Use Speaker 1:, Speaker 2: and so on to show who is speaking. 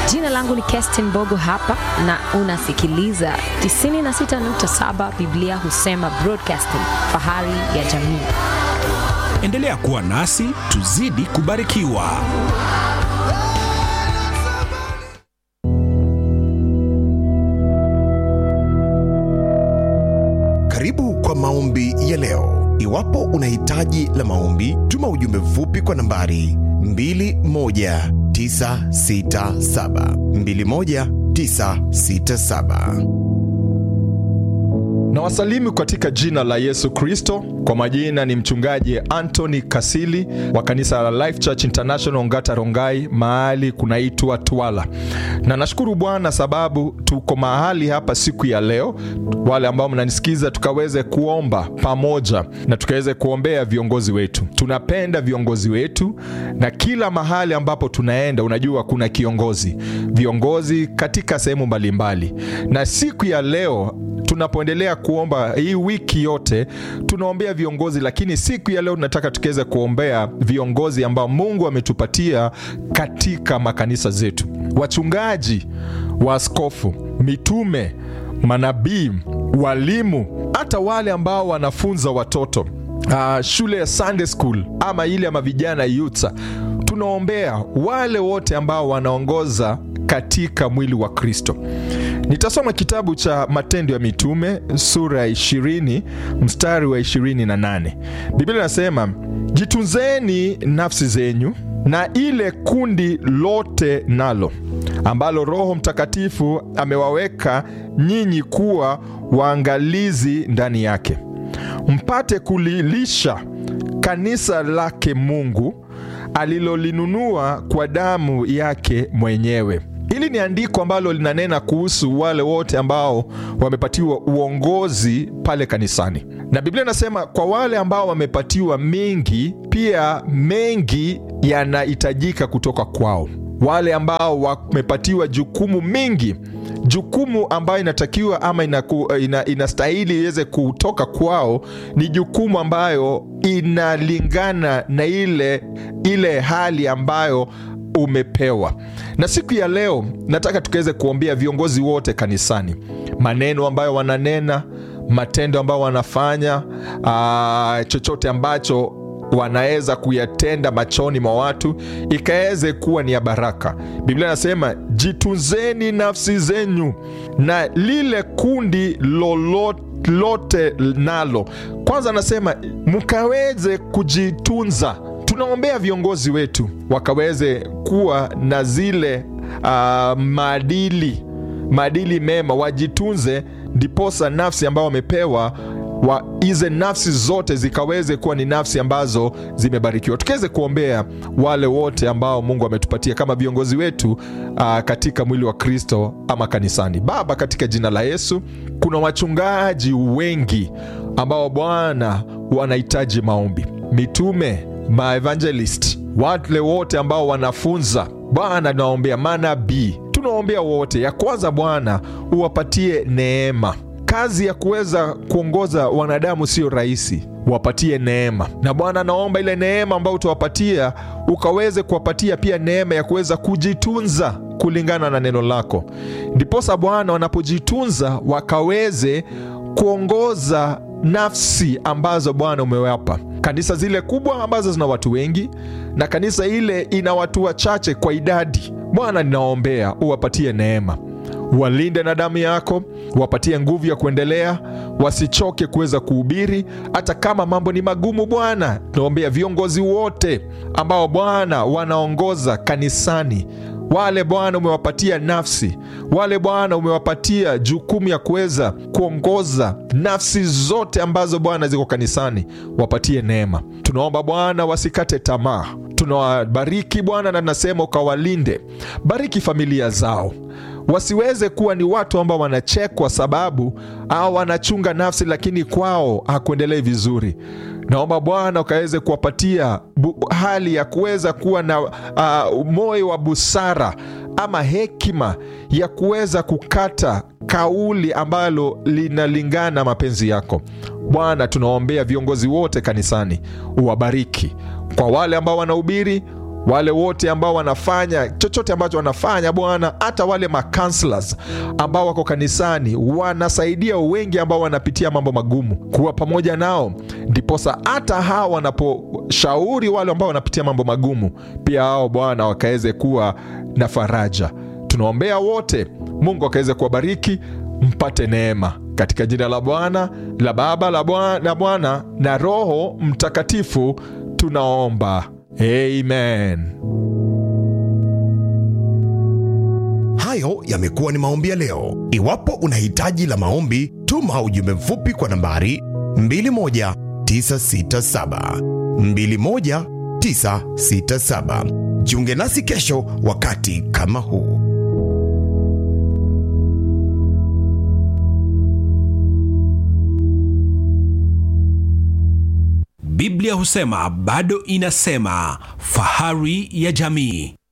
Speaker 1: Jina langu ni Kerstin Bogo hapa na unasikiliza 96.7 Biblia husema broadcasting, fahari ya jamii.
Speaker 2: Endelea kuwa nasi tuzidi kubarikiwa.
Speaker 3: Karibu kwa maombi ya leo. Iwapo una hitaji la maombi, tuma ujumbe mfupi kwa nambari 21967 21967.
Speaker 4: na wasalimu katika jina la Yesu Kristo. Kwa majina ni mchungaji Anthony Kasili wa kanisa la Life Church International Ngata Rongai, mahali kunaitwa Twala, na nashukuru Bwana sababu tuko mahali hapa siku ya leo, wale ambao mnanisikiza, tukaweze kuomba pamoja na tukaweze kuombea viongozi wetu. Tunapenda viongozi wetu, na kila mahali ambapo tunaenda, unajua kuna kiongozi, viongozi katika sehemu mbalimbali, na siku ya leo tunapoendelea kuomba hii wiki yote tunaombea viongozi, lakini siku ya leo tunataka tukiweze kuombea viongozi ambao Mungu ametupatia katika makanisa zetu, wachungaji, waaskofu, mitume, manabii, walimu, hata wale ambao wanafunza watoto uh, shule ya Sunday school ama ile ama vijana youth. Tunaombea wale wote ambao wanaongoza katika mwili wa Kristo. Nitasoma kitabu cha Matendo ya Mitume sura ya 20 mstari wa 28. Biblia inasema jitunzeni nafsi zenyu na ile kundi lote nalo ambalo Roho Mtakatifu amewaweka nyinyi kuwa waangalizi ndani yake, mpate kulilisha kanisa lake Mungu alilolinunua kwa damu yake mwenyewe. Hili ni andiko ambalo linanena kuhusu wale wote ambao wamepatiwa uongozi pale kanisani, na Biblia inasema kwa wale ambao wamepatiwa mengi, pia mengi yanahitajika kutoka kwao. Wale ambao wamepatiwa jukumu mingi, jukumu ambayo inatakiwa ama inaku, ina, inastahili iweze kutoka kwao ni jukumu ambayo inalingana na ile, ile hali ambayo umepewa. Na siku ya leo nataka tukaweze kuombea viongozi wote kanisani, maneno ambayo wananena, matendo ambayo wanafanya, aa, chochote ambacho wanaweza kuyatenda machoni mwa watu ikaweze kuwa ni ya baraka. Biblia inasema jitunzeni nafsi zenyu na lile kundi lolote lote nalo. Kwanza anasema mkaweze kujitunza tunaombea viongozi wetu wakaweze kuwa na zile uh, maadili maadili mema, wajitunze, ndiposa nafsi ambao wamepewa wa hizi nafsi zote zikaweze kuwa ni nafsi ambazo zimebarikiwa. Tukiweze kuombea wale wote ambao Mungu ametupatia kama viongozi wetu uh, katika mwili wa Kristo ama kanisani. Baba, katika jina la Yesu, kuna wachungaji wengi ambao Bwana wanahitaji maombi, mitume maevangelist wale wote ambao wanafunza Bwana, tunaombea manabii, tunaombea wote. Ya kwanza Bwana uwapatie neema. Kazi ya kuweza kuongoza wanadamu sio rahisi, wapatie neema. Na Bwana naomba ile neema ambayo utawapatia ukaweze kuwapatia pia neema ya kuweza kujitunza kulingana na neno lako, ndiposa Bwana wanapojitunza wakaweze kuongoza nafsi ambazo Bwana umewapa kanisa zile kubwa ambazo zina watu wengi na kanisa ile ina watu wachache kwa idadi. Bwana, ninaombea uwapatie neema, walinde na damu yako, wapatie nguvu ya kuendelea, wasichoke kuweza kuhubiri hata kama mambo ni magumu. Bwana, naombea viongozi wote ambao Bwana wanaongoza kanisani wale Bwana umewapatia nafsi, wale Bwana umewapatia jukumu ya kuweza kuongoza nafsi zote ambazo Bwana ziko kanisani, wapatie neema. Tunaomba Bwana wasikate tamaa, tunawabariki Bwana na nasema ukawalinde, bariki familia zao wasiweze kuwa ni watu ambao wanachekwa sababu au wanachunga nafsi, lakini kwao hakuendelei vizuri. Naomba Bwana ukaweze kuwapatia hali ya kuweza kuwa na uh, moyo wa busara ama hekima ya kuweza kukata kauli ambalo linalingana mapenzi yako Bwana. Tunaombea viongozi wote kanisani, uwabariki. Kwa wale ambao wanahubiri wale wote ambao wanafanya chochote ambacho wanafanya Bwana, hata wale macounselors ambao wako kanisani wanasaidia wengi ambao wanapitia mambo magumu, kuwa pamoja nao, ndiposa hata hao wanaposhauri wale ambao wanapitia mambo magumu, pia hao Bwana wakaweze kuwa na faraja. Tunaombea wote, Mungu akaweze kuwabariki, mpate neema katika jina la Bwana la Baba la Bwana la Bwana na Roho Mtakatifu tunaomba, amen.
Speaker 3: Hayo yamekuwa ni maombi ya leo. Iwapo una hitaji la maombi, tuma ujumbe mfupi kwa nambari 21967 21967. Jiunge nasi kesho wakati kama huu.
Speaker 2: Biblia husema bado inasema, fahari ya jamii.